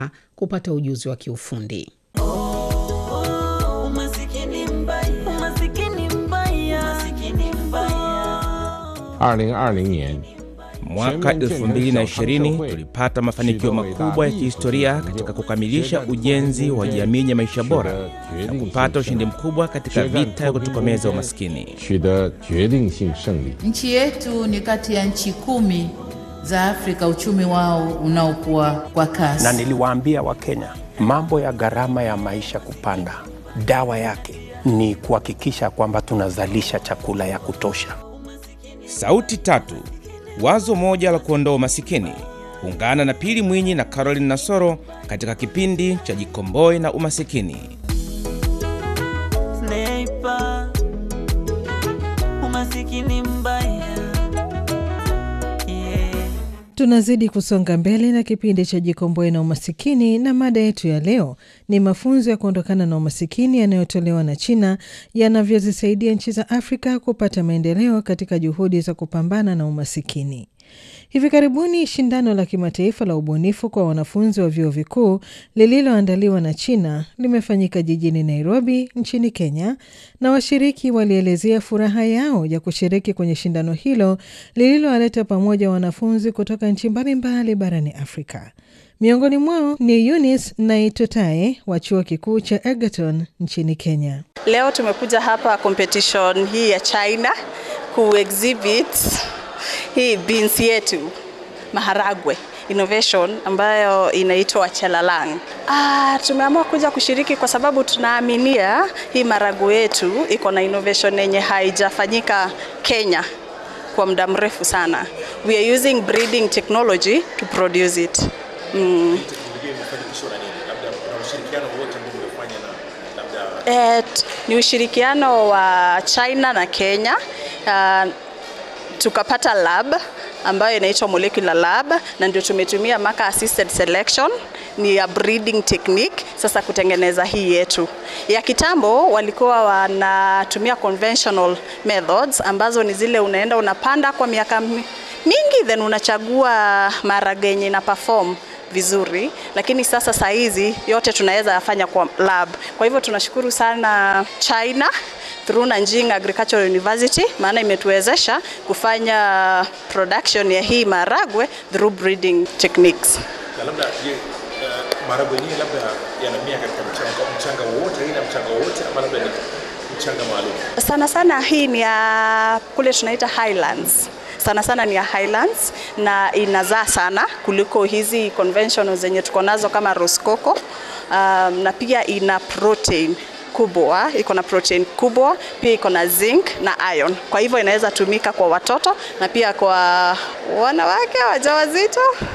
kupata ujuzi wa kiufundi. Umasikini mbaya, umasikini mbaya, umasikini mbaya. 二零二零年， Mwaka 2020 tulipata mafanikio makubwa ya kihistoria katika kukamilisha ujenzi wa jamii ya maisha bora na kupata ushindi mkubwa katika vita ya kutokomeza umaskini. 取得决定性胜利。 Nchi yetu ni kati ya nchi kumi za Afrika uchumi wao unaokuwa kwa kasi. na niliwaambia Wakenya mambo ya gharama ya maisha kupanda, dawa yake ni kuhakikisha kwamba tunazalisha chakula ya kutosha. Sauti tatu, wazo moja la kuondoa umasikini. Ungana na Pili Mwinyi na Caroline Nasoro katika kipindi cha Jikomboe na Umasikini. Sniper. Umasikini mbaya. Yeah. Tunazidi kusonga mbele na kipindi cha Jikomboe na Umasikini, na mada yetu ya leo ni mafunzo ya kuondokana na umasikini yanayotolewa na China yanavyozisaidia nchi za Afrika kupata maendeleo katika juhudi za kupambana na umasikini. Hivi karibuni shindano la kimataifa la ubunifu kwa wanafunzi wa vyuo vikuu lililoandaliwa na China limefanyika jijini Nairobi nchini Kenya, na washiriki walielezea furaha yao ya kushiriki kwenye shindano hilo lililowaleta pamoja wanafunzi kutoka nchi mbalimbali barani Afrika. Miongoni mwao ni Eunice Naitotae wa chuo kikuu cha Egerton nchini Kenya. Leo tumekuja hapa competition hii ya China ku exhibit hii beans yetu maharagwe innovation ambayo inaitwa chelalang. Ah, tumeamua kuja kushiriki kwa sababu tunaaminia hii maharagwe yetu iko na innovation yenye haijafanyika Kenya kwa muda mrefu sana. We are using breeding technology to produce it. Mm. Eh, t- ni ushirikiano wa China na Kenya. Uh, tukapata lab ambayo inaitwa molecular lab na ndio tumetumia marker assisted selection ni ya breeding technique sasa kutengeneza hii yetu ya kitambo walikuwa wanatumia conventional methods ambazo ni zile unaenda unapanda kwa miaka mi- mingi then unachagua maharage yenye ina perform vizuri lakini sasa saa hizi yote tunaweza yafanya kwa lab kwa hivyo tunashukuru sana China through Nanjing Agricultural University maana imetuwezesha kufanya production ya hii maharagwe through breeding techniques. na labda je, uh, maharagwe yenyewe labda yanamea katika mchanga mchanga wowote aina ya mchanga wowote ama labda ni mchanga maalum Sana sana hii ni ya kule tunaita highlands sana sana ni ya highlands na inazaa sana kuliko hizi conventional zenye tuko nazo kama roskoko um, na pia ina protein kubwa iko na protein kubwa pia iko na zinc na iron kwa hivyo inaweza tumika kwa watoto na pia kwa wanawake wajawazito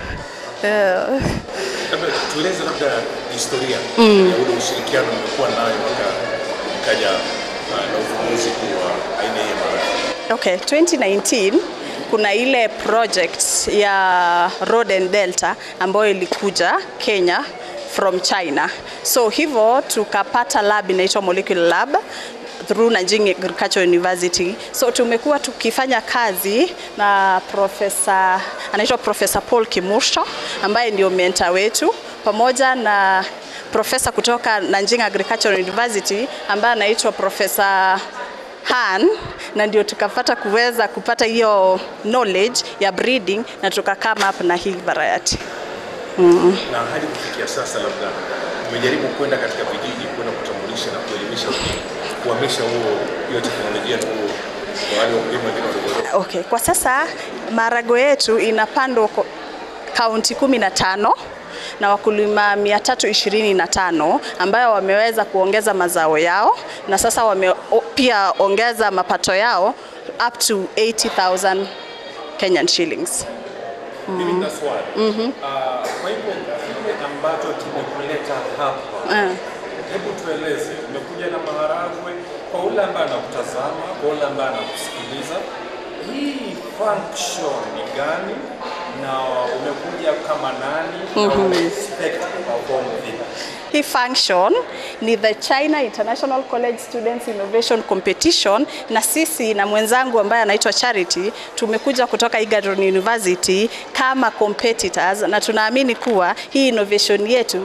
yeah. labda tueleze labda historia mm. ya ule ushirikiano umekuwa nayo mpaka ikaja uh, na uvumbuzi huu wa aina hii ya maharagwe Okay, 2019 kuna ile project ya Road and Delta ambayo ilikuja Kenya from China. So hivyo tukapata lab inaitwa molecular lab through Nanjing Agricultural University. So tumekuwa tukifanya kazi na profesa anaitwa Profesa Paul Kimursho ambaye ndio mentor wetu pamoja na profesa kutoka Nanjing Agricultural University ambaye anaitwa Profesa Han na ndio tukapata kuweza kupata hiyo knowledge ya breeding na tuka come up na hii variety. na hadi kufikia sasa labda umejaribu kwenda katika vijiji kwenda kutambulisha na kuelimisha kuhamisha huo hiyo teknolojia tu huo kwa wale wakulima wengine wadogo Okay, kwa sasa maharagwe yetu inapandwa kwa kaunti kumi na tano na wakulima 325 ambayo wameweza kuongeza mazao yao na sasa wame o- pia ongeza mapato yao up to 80,000 Kenyan shillings. Mimi nina swali. Ah, Kwa hivyo kile ambacho kimekuleta hapa, Uh. hebu tueleze, umekuja na maharagwe kwa ule ambaye anakutazama, kwa ule ambaye anakusikiliza, hii function ni gani na umekuja kama nani na una expect kuperform vipi? hii function ni the China International College Students Innovation Competition, na sisi na mwenzangu ambaye anaitwa Charity tumekuja kutoka Egerton University kama competitors, na tunaamini kuwa hii innovation yetu